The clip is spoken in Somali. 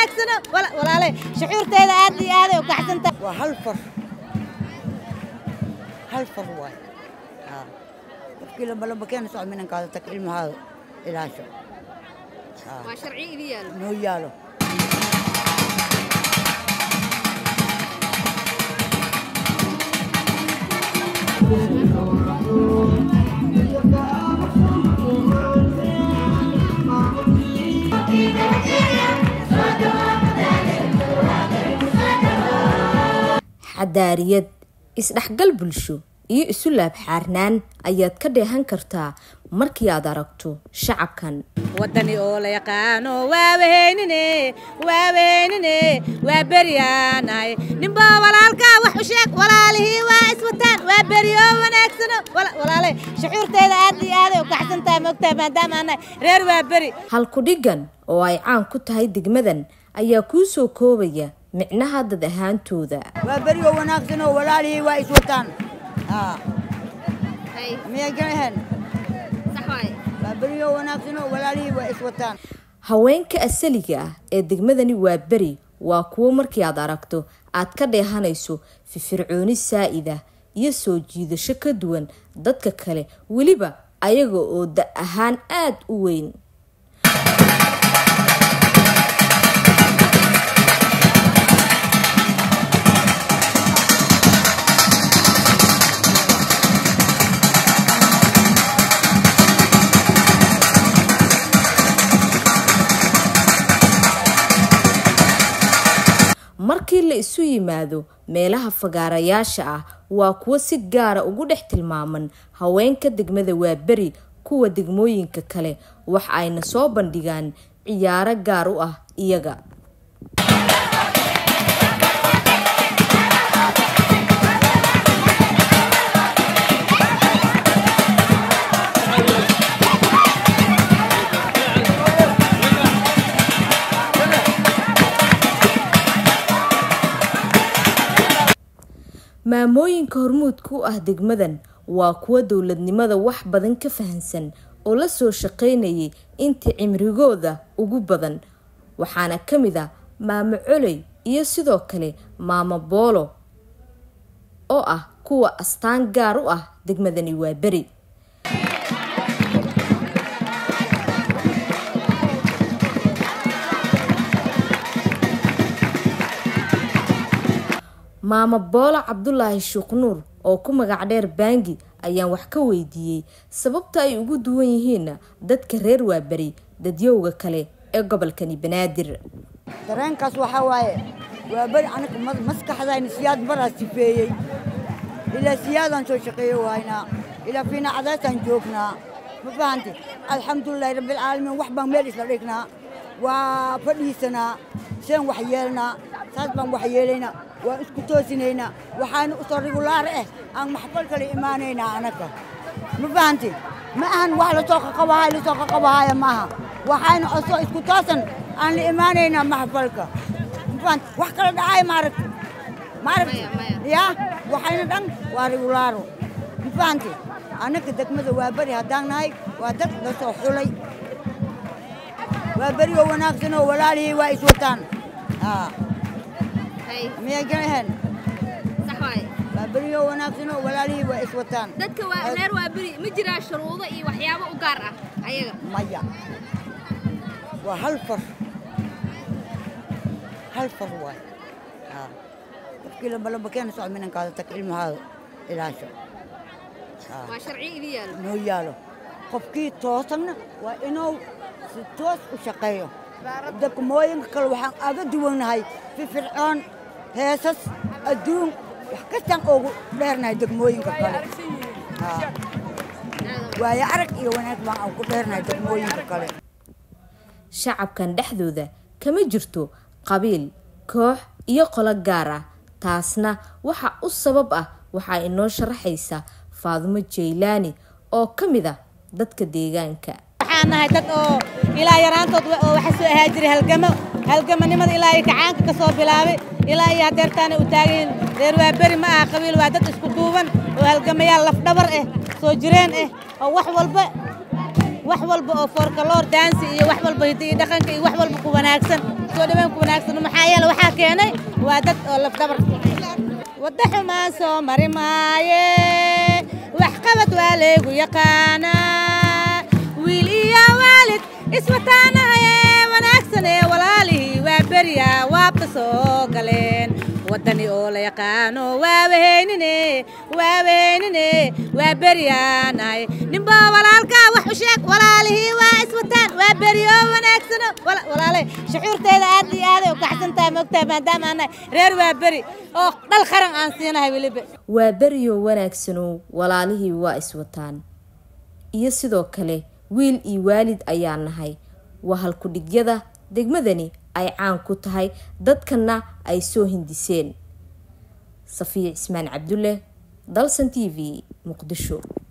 wanaagsano walaale shucuurteeda aad iyo aaday u kacsanta waa hal far hal far waay haa qofkii lambalamba keena soco minankaada tag ilmahaada ilaasho waa sharci idin yaalo noo yaalo xadaariyad isdhexgal bulsho iyo isu laabxaarnaan ayaad ka dheehan kartaa markii aad aragto shacabkan wadani oo la yaqaano waawaheynine waawaheynine waa beryaanahay ninba walaalkaa wax u sheeg walaalihii waa iswataan waa beri oo wanaagsano walaale shucuurteeda aad iyo aaday u kacsantahay moogtahay maadaama anahay reer waa beri halkudhigan oo ay caan ku tahay degmadan ayaa kuu soo koobaya micnaha dad ahaantooda waa beri oo wanaagsan oo walaalihii waa iswataan haa miyay garaheen sax waaye waa beri oo wanaagsan oo walaalihii waa iswataan haweenka asaliga ah ee degmadani waa beri waa kuwo markii aad aragto aad ka dheehanayso fifircooni saa'ida iyo soo jiidasho ka duwan dadka kale weliba ayaga oo da ahaan aad u weyn markii la isu yimaado meelaha fagaarayaasha ah waa kuwo si gaara ugu dhex tilmaaman haweenka degmada waa beri kuwa degmooyinka kale wax ayna soo bandhigaan ciyaaro gaar u ah iyaga maamooyinka hormuudka u ah degmadan waa kuwo dowladnimada wax badan ka fahansan oo la soo shaqaynayay intii cimrigooda ugu badan waxaana ka mid ah maamo coley iyo sidoo kale maamo boolo oo ah kuwa astaan gaar u ah degmadani waa beri maamo boolo cabdulaahi shuuqnuur oo ku magac dheer baangi ayaan wax ka weydiiyey sababta ay ugu duwan yihiin dadka reer waaberi dadyowga kale ee gobolkani banaadir dareenkaas waxaa waaye waa beri anaga maskaxdayna siyaad baraa sifeeyey ilaa siyaadaan soo shaqeeyo wahaynaa ilaa fiina cadaysaan joognaa ma fahanti alxamdulilaahi rabbilcaalamiin wax baan meel isla dhignaa waa fadhiisanaa seen wax yeelnaa saas baan wax yeelaynaa waan isku toosinaynaa waxaana usoo rigulaar ah aan maxfal kale imaanaynaa anaga ma fahanti ma ahan wax lasoo qaqabahaay lasoo qaqabahaaya maaha waxayna osoo isku toosan aan la imaanaynaa maxfalka ma fahanti wax kala dhacaaya maaragti maaragti yaa waxayna dhan waa rigulaaro ma fahanti annaga degmada waa beri haddaan nahay waa dad lasoo xulay waa beri oo wanaagsan oo walaalihii waa iswataan haa miyay garaheen sax waaye waa beri oo wanaagsan oo walaalihii waa iswataan dadka waa reer waa beri ma jiraa shuruudo iyo waxyaabo u gaar ah ayaga maya waa hal far hal far waay haa qofkii lambalamba keena soco minankaada tag ilmahaada ilaasho waa sharci idin yaalo noo yaalo qofkii toosanna waa inuu si toos u shaqeeyo degmooyinka kale waxaan aga duwannahay fifircoon heesas adduun wax kastaan oogu dheernahay degmooyinka kale waayo arag iyo wanaag baan aan ku dheernahay degmooyinka kale shacabkan dhexdooda kama jirto qabiil koox iyo qolo gaar ah taasna waxa u sabab ah waxaa inoo sharaxaysa faadumo jaylaani oo ka mid ah dadka deegaanka waxaan nahay dad oo ilaa yaraantood oo waxa soo ahaa jiray halgamo halgamanimada ilaa iyo kacaanka ka soo bilaabay ilaa iyo hadeertaana u taagayin reer waa beri ma aha qabiil waa dad isku duuban oo halgamayaal lafdhabar ah soo jireen ah oo wax walba wax walba oo foorkaloor daansi iyo wax walba hidda iyo dhaqanka iyo wax walba ku wanaagsan soo dhaweyn ku wanaagsan maxaa yeele waxaa keenay waa dad oo lafdabar wadda xumaan soo mari maaye waxqabad waa leegu yaqaanaa wiil iyo waalid iswataanahaye wanaagsan ee walaalihii waa beriya waabta soo galeen waddani oo la yaqaano waa waheynine waa waheynine waa beryaanahay ninba walaalkaa wax u sheeg walaalihii waa iswataan waa beriyo wanaagsano walaale shucuurteeda aad iyo aaday u kaxsan tahay moogtahay maadaama aan nahay reer waa beri oo dhal qaran aan siinahay weliba waa beriyo wanaagsanow walaalihii waa iswataan iyo sidoo kale wiil iyo waalid ayaa nahay waa halkudhigyada degmadani ay caan ku tahay dadkana ay soo hindiseen safiya cismaan cabdulle dalsan t v muqdisho